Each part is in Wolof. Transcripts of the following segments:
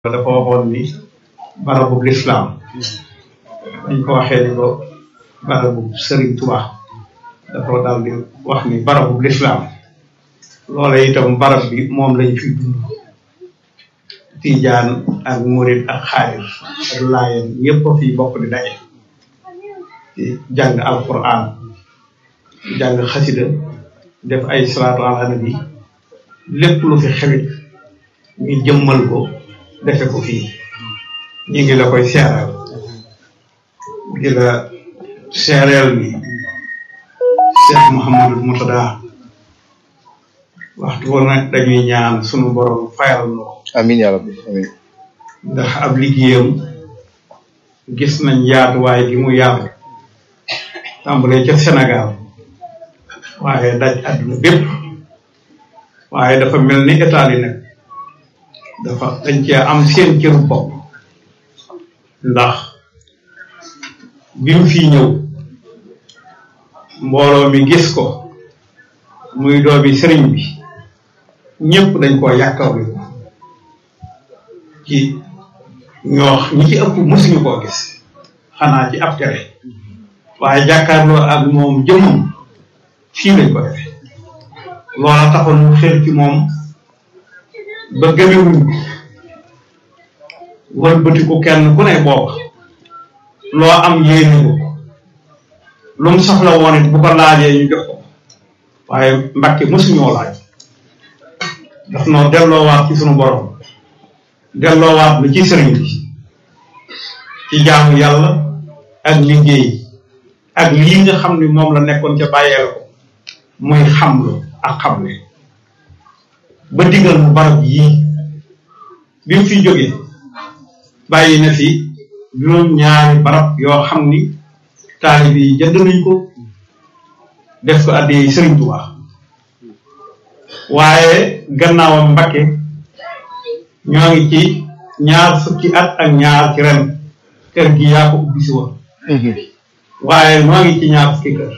dafa waxoon ni barabu lislaam dañ ko waxee ni ko barabu Sëriñ Tuubaa dafa daal di wax ni barabu lislaam loola itam barab bi moom lañ fi dund tiijaan ak murit ak xaadir ak laayeen ñëpp a fi bokk di daje di jàng alquran jàng xasida def ay salaatu ala nabi lépp lu fi xewit ñu jëmmal ko defe ko fii ñu ngi la koy seeral di la seereel ni Cheikh Mouhamadou Moutada waxtu woon nag dañuy ñaan sunu borom fayal no amin yaa rabbi amin ndax ab liggéeyam gis nañ yaatuwaay gi mu yaatu tàmbalee ca Sénégal waaye daj àdduna bépp waaye dafa mel ni état yi nag dafa dañ cee am seen cëru bopp ndax bi mu fii ñëw mbooloo mi gis ko muy doomi sëriñ bi ñëpp dañ koo yàkkawli ko ci ñoo ñi ci ëpp mësuñu koo gis xanaa ci ab tere waaye jàkkaarloo ak moom jëmmam fii lañ ko defe loola taxoon mu xeer ci moom ba gëmewuñ ko wëlbatiku kenn ku ne booba loo am yéene ko lu mu soxla woon it bu ko laajee ñu jox ko waaye Mbàkke mësuñoo laaj daf noo delloowaat ci sunu borom delloowaat lu ci sëriñ bi ci jaamu yàlla ak liggéey ak lii nga xam ni moom la nekkoon ca bàyyeel ko muy xamlu ak xamle ba digal mu barab yii bi mu fi jógee bàyyi na fi juróom ñaari barab yoo xam ni taalib yi jënd nañ ko def ko addi Sëriñ Tuubaa waaye gannaawam Mbakke ñoo ngi ci ñaar fukki at ak ñaar ci ren kër gi yaa ko ubbi si woon waaye ñoo ngi ci ñaar fukki kër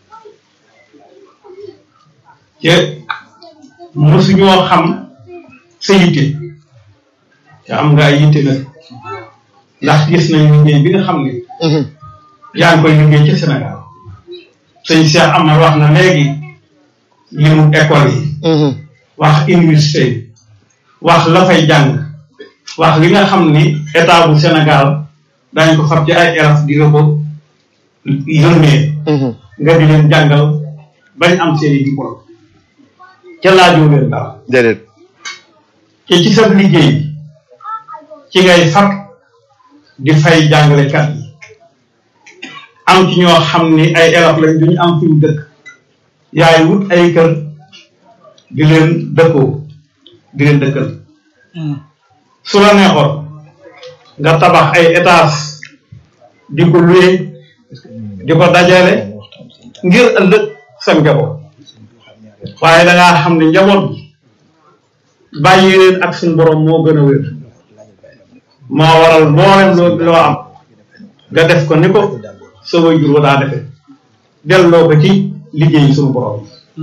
te mosuñoo xam sa yitte te am nga ay yitte nag ndax gis nañ liggéey bi nga xam ne yaa ngi koy liggéey ci Sénégal sëñ Cheikh Amar wax na léegi limu école yi wax université yi wax la fay jàng wax li nga xam ni état bu Sénégal dañ ko fab ci ay élèves di la ko yónnee nga di leen jàngal bañ am seeni diplôme ca laajoo leen dara déedéet te ci sa liggéey ci ngay fab di fay jàngalekat yi am ci ñoo xam ni ay élèves lañ duñu am fi mu dëkk yaay wut ay kër di leen dëkkoo di leen dëkkal su la neexoon nga tabax ay étages di ko luye di ko dajale ngir ëllëg sa njaboot waaye da ngaa xam ne njaboot bi bàyyi leen ak suñu borom moo gën a wér moo waral mboolem loo loo am nga def ko ni ko sa waajur wa daa defe delloo ko ci liggéey suñu borom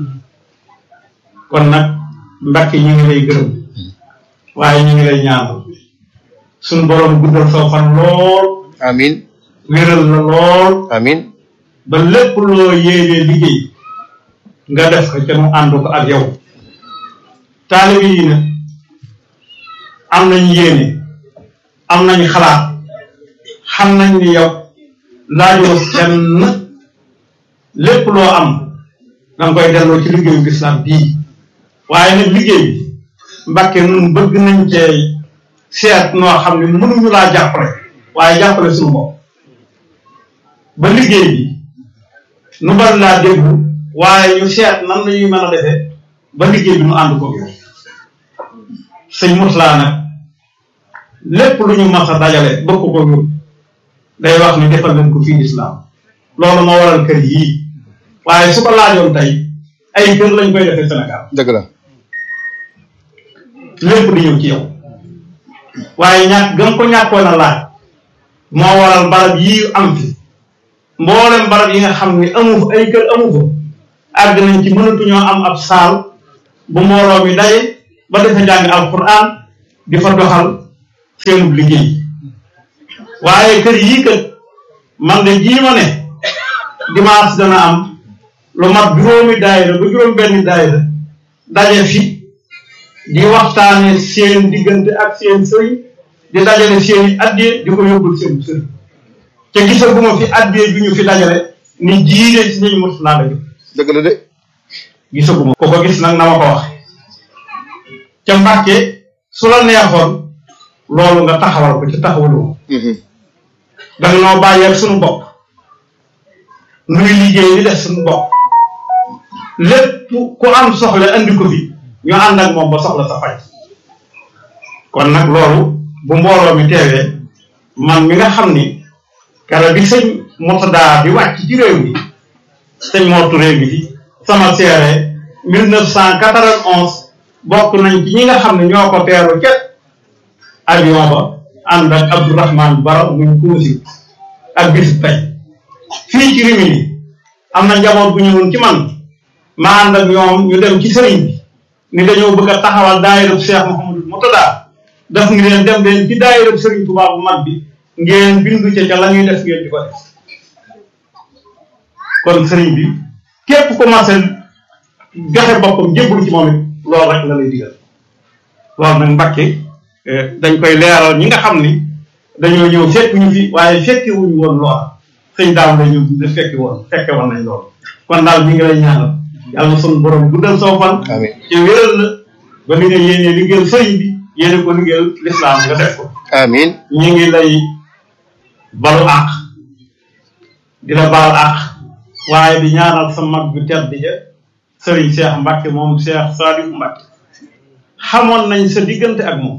kon nag Mbàkke ñu ngi lay gërëm waaye ñu ngi lay ñaanal suñu borom guddal saw fan lool amin wéral la lool amin ba lépp loo yéenee liggéey nga def ko ca mu ànd ko ak yow taalibe yi nag am nañ yéene am nañ xalaat xam nañ ni yow laajoo kenn lépp loo am danga koy delloo ci liggéeyu lislaam bii waaye nag liggéey bi Mbàkke nun bëgg nañ cee seet noo xam ne mënuñu laa jàppale waaye jàppale suñu bopp ba liggéey bi nu bari laa déglu waaye ñu seet nan la ñuy mën a defee ba liggéey bi nu ànd ko yow sëñ Murtala nag lépp lu ñu mas a dajale bëgg ko yóbbu day wax ni defal leen ko fii lislaam loolu moo waral kër yii waaye su ko laajoon tey ay kër lañ koy defee Sénégal dëgg la lépp di ñëw ci yow waaye ñàkk gëm ko ñàkkoon a laaj moo waral barab yii am fi mboolem barab yi nga xam ni amu fa ay kër amu fa àgg nañ ci mënatuñoo am ab saal bu mbooloo mi daje ba defa jàng alquran di fa doxal seenub liggéey waaye kër yii kat man de jii ma ne dimanche dana am lu mat juróomi daayira ba juróom benn daayira daje fi di waxtaane seen diggante ak seen sëriñ di dajale seeni addiye di ko yóbbul seen sëriñ te gisaguma fi addiye ju ñu fi dajale ni jiide ci nañu mos naa la dëgg la de gisaguma ko ko gis nag na ma ko wax ca Mbàkke su la neexoon loolu nga taxawal ko ci taxawaloo danga noo bàyyeeg suñu bopp nuy liggéey di def suñu bopp lépp ku am soxla andi ko fi ñu ànd ak moom ba soxla sa faj kon nag loolu bu mbooloo mi teewee man mi nga xam ni kara bi sëñ Murtada di wàcc ci réew mi sëñ Mor Touré bi fi sama seere mille neuf cent quatre-vingt-onze bokk nañ ci ñi nga xam ne ñoo ko teeru ca avion ba ànd ak Abdourahmane Bara muy kuusi ak bis tey fii ci Rimini am na njaboot bu ñëwoon ci man ma ànd ak ñoom ñu dem ci sëriñ bi ni dañoo bëgg a taxawal daayirab Cheikh Mouhamadou Murtada daf ngi leen dem leen ci daayirab sëriñ Tuubaa bu mag bi ngeen bindu ca ca la ñuy def ngeen di ko def kon sëriñ bi képp ku commencé joxe boppam jébbalu ci moom it loolu rek la lay digal loolu nag Mbàkke dañ koy leeral ñi nga xam ni dañoo ñëw fekk ñu fi waaye fekke wuñu woon loola sëñ daam la ñu de fekki woon fekke woon nañ loolu kon daal mi ngi lay ñaanal yàlla na sunu borom guddal soo fan amiin ci wéral la ba li nga yéenee liggéeyal sëriñ bi yéene ko liggéeyal lislaam nga def ko amiin ñi ngi lay balu àq di la baal àq waaye di ñaanal sa mag bu tedd ja sëriñ Cheikh Mbacke moom Cheikh Saliou Mbacke xamoon nañ sa diggante ak moom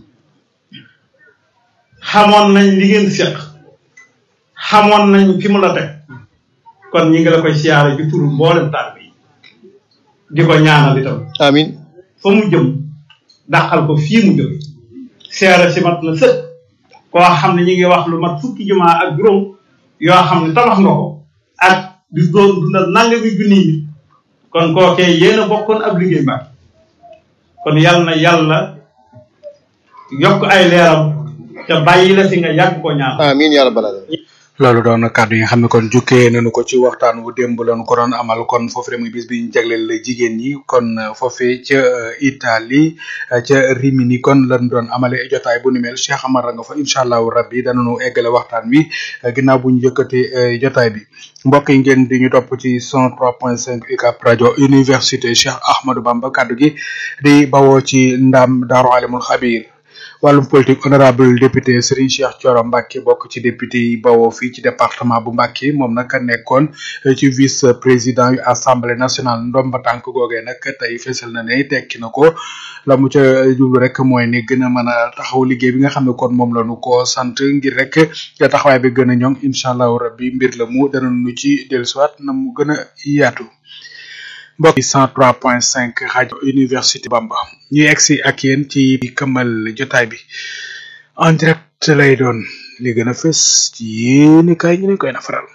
xamoon nañ li ngeen séq xamoon nañ fi mu la teg kon ñi ngi la koy siyaare ci turu mboolem taal bi di ko ñaanal itam amiin fa mu jëm dàqal ko fii mu jóge seere si mat na sëkk koo xam ne ñi ngi wax lu mat fukki jumaa ak juróom yoo xam ne tabax nga ko ak di doon dundal nangami junni yi kon kookee yéen a bokkoon ab liggéey mbaa kon yal na yàlla yokk ay leeram te bàyyi la fi nga yàgg ko ñaan amiin yaa rabbal aalamiin loolu doon na kàddu yi nga xam ne kon jukkee nañu ko ci waxtaan wu démb lañu ko doon amal kon foofu rek muy bis bi ñu jagleel jigéen ñi kon foofee ca Italie ca Rimini kon lañ doon amale jotaay bu ni mel Cheikh Amar nga fa incha allahu rabbi danañu eggale waxtaan wi ginnaaw bu ñu yëkkatee jotaay bi mbokk yi ngeen di ñu topp ci 103.5 UCAB rajo université Cheikh Ahmadou Bamba kàddu gi di bawoo ci ndam Daaru Alimul Xabir wàllum politique honorable député Serigne Cheikh Thioro Mbacke bokk ci député yi bawoo fii ci département bu Mbacke moom nag nekkoon ci vice président yu assemblée nationale ndomba tànk googee nag tey fesal na ne tekki na ko la mu ca jublu rek mooy ni gën a mën a taxaw liggéey bi nga xam ne kon moom la ñu ko sant ngir rek taxawaay bi gën a ñoŋ incha allahu rabbi mbir la mu dana nu ci dellusiwaat na mu gën a yaatu. mbokk yi 103.5 rajo université Bamba ñu egsi ak yéen ci këmmal jotaay bi en direct lay doon li gën a fës ci yéeni kaay ñu leen koy nafaral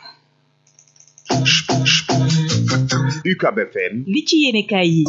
UCAB FM li ci yéene kaay yi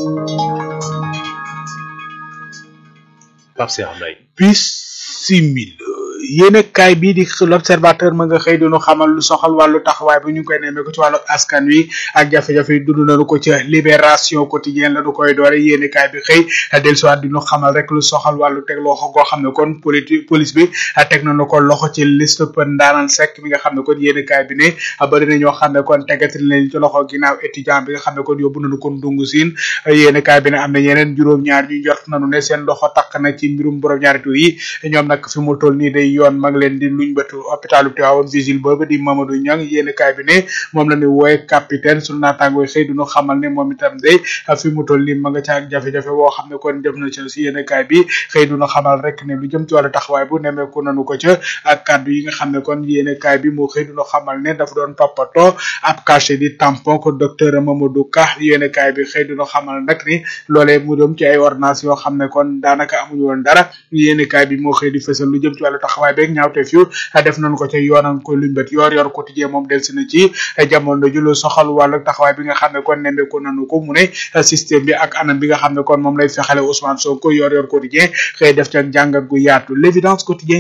Pape Cheikh Mbaye bisimil yéene kaay bii di l'observateur ma nga xëy dinu xamal lu soxal wàllu taxawaay bi ñu ngi koy nemmee ko ci wàllu askan wi ak jafe-jafe yi dund nañu ko ci libération quotidienne la du koy doore yéene kaay bi xëy dellusiwaat di ñu xamal rek lu soxal wàllu teg loxo goo xam ne kon politique police bi teg nañu ko loxo ci liste ndaanaan sec mi nga xam ne kon yéene kaay bi ne bari na ñoo xam ne kon tegati leen ci loxo ginnaaw étudiant bi nga xam ne kon yóbbu nañu kon dungu siin yéene kaay bi ne am na yeneen juróom-ñaar ñu jot nañu ne seen loxo takk na ci mbirum borom ñaari tur yi ñoom nag fi mu toll nii day yoon mag leen di luñ bëtu hôpitalu Tivaouane vigile boobu di Mamadou Niang yéeni kaay bi ne moom la ni wooye capitaine sunu naataangooy xëy duñu xamal ne moom itam day fi mu toll nii ma nga ca ak jafe-jafe woo xam ne kon def na ci si yéeni kaay bi xëy duñu xamal rek ne lu jëm ci wàllu taxawaay bu nemeeku nanu ko ca ak kàddu yi nga xam ne kon yéeni kaay bi moo xëy duñu xamal ne dafa doon toppatoo ab cachet di tampon ko docteur Mamadou Ka yéeni kaay bi xëy duñu xamal nag ni loolee mu jëm ci ay ordonnance yoo xam ne kon daanaka amuñu woon dara yéeni kaay bi moo xëy di fësal lu jëm ci wàllu taxawaay taxawaay beeg ñaawteef yu def nañu ko ca yoonal ko luñ bët yor yor quotidien moom delsi na ci jamono ju lu soxal wàllu taxawaay bi nga xam ne kon nemmeeku nañu ko mu ne système bi ak anam bi nga xam ne kon moom lay fexale Ousmane Sonko yor yor quotidien xëy def ca jàngat gu yaatu l'évidence quotidien